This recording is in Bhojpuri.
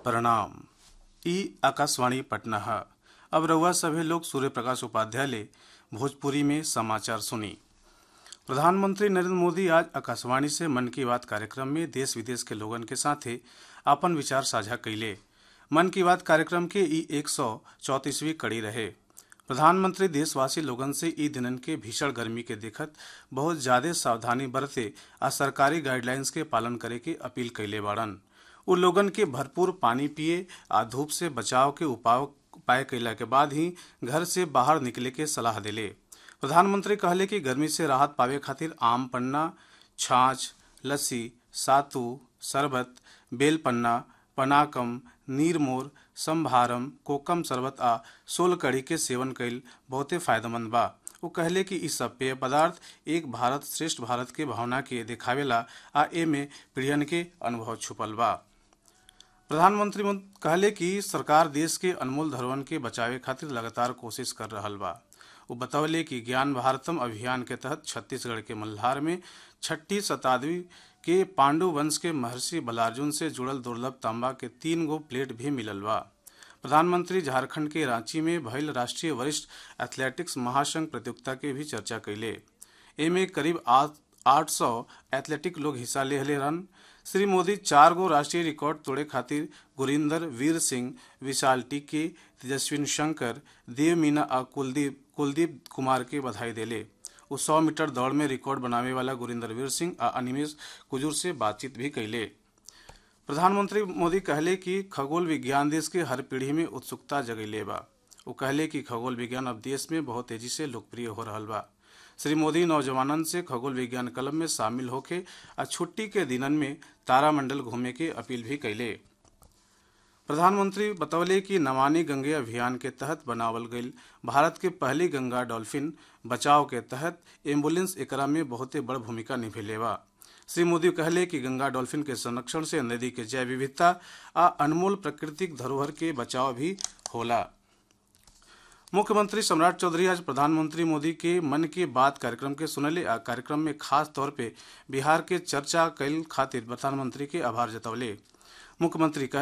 प्रणाम ई आकाशवाणी पटना है अब रउआ सभे लोग सूर्य प्रकाश उपाध्याय ले भोजपुरी में समाचार सुनी प्रधानमंत्री नरेंद्र मोदी आज आकाशवाणी से मन की बात कार्यक्रम में देश विदेश के लोगन के साथे अपन विचार साझा कैले मन की बात कार्यक्रम के ई एक सौ चौतीसवीं कड़ी रहे प्रधानमंत्री देशवासी लोगन से ई दिनन के भीषण गर्मी के देखत बहुत ज्यादा सावधानी बरते आ सरकारी गाइडलाइंस के पालन करे के अपील कैले बाड़न उ लोगन के भरपूर पानी पिए आ धूप से बचाव के उपाय उपाय कैला के बाद ही घर से बाहर निकले के सलाह दिले प्रधानमंत्री कहले कि गर्मी से राहत पावे खातिर आम पन्ना छाछ लस्सी सातू शरबत बेल पन्ना पनाकम नीरमोर संभारम कोकम शरबत आ सोल कढ़ी के सेवन कईल बहुते फायदेमंद बा वो कहले कि इ सब पेय पदार्थ एक भारत श्रेष्ठ भारत के भावना के दिखावेला आ एमे पीढ़ियन के अनुभव छुपल बा प्रधानमंत्री कहले कि सरकार देश के अनमोल धरोहर के बचावे खातिर लगातार कोशिश कर रहल बा वो बतौले कि ज्ञान भारतम अभियान के तहत छत्तीसगढ़ के मल्हार में छठी शताब्दी के पांडु वंश के महर्षि बलार्जुन से जुड़ल दुर्लभ तांबा के तीन गो प्लेट भी मिलल बा प्रधानमंत्री झारखंड के रांची में भइल राष्ट्रीय वरिष्ठ एथलेटिक्स महासंघ प्रतियोगिता के भी चर्चा कैले एमे करीब आठ सौ एथलेटिक लोग हिस्सा ले रहन श्री मोदी चार गो राष्ट्रीय रिकॉर्ड तोड़े खातिर गुरिंदर वीर सिंह विशाल टिक्की तेजस्विन शंकर देव मीना आ कुलदीप कुलदीप कुमार के बधाई देले वो सौ मीटर दौड़ में रिकॉर्ड बनावे वाला गुरिंदर वीर सिंह आ अनिमेश कुजूर से बातचीत भी कैले प्रधानमंत्री मोदी कहले कि खगोल विज्ञान देश के हर पीढ़ी में उत्सुकता जगैले बा वो कहले कि खगोल विज्ञान अब देश में बहुत तेजी से लोकप्रिय हो रहा बा श्री मोदी नौजवानन से खगोल विज्ञान क्लब में शामिल होके आ छुट्टी के दिनन में तारामंडल घूमे के अपील भी कैले प्रधानमंत्री बतौले कि नमानि गंगे अभियान के तहत बनावल गई भारत के पहली गंगा डॉल्फिन बचाव के तहत एम्बुलेंस एकरा में बहुते बड़ भूमिका निभेले बा श्री मोदी कहले कि गंगा डॉल्फिन के संरक्षण से नदी के जैव विविधता आ अनमोल प्राकृतिक धरोहर के बचाव भी होला मुख्यमंत्री सम्राट चौधरी आज प्रधानमंत्री मोदी के मन की बात कार्यक्रम के सुनले आ कार्यक्रम में खास तौर पे बिहार के चर्चा कैल खातिर प्रधानमंत्री के आभार जतौले मुख्यमंत्री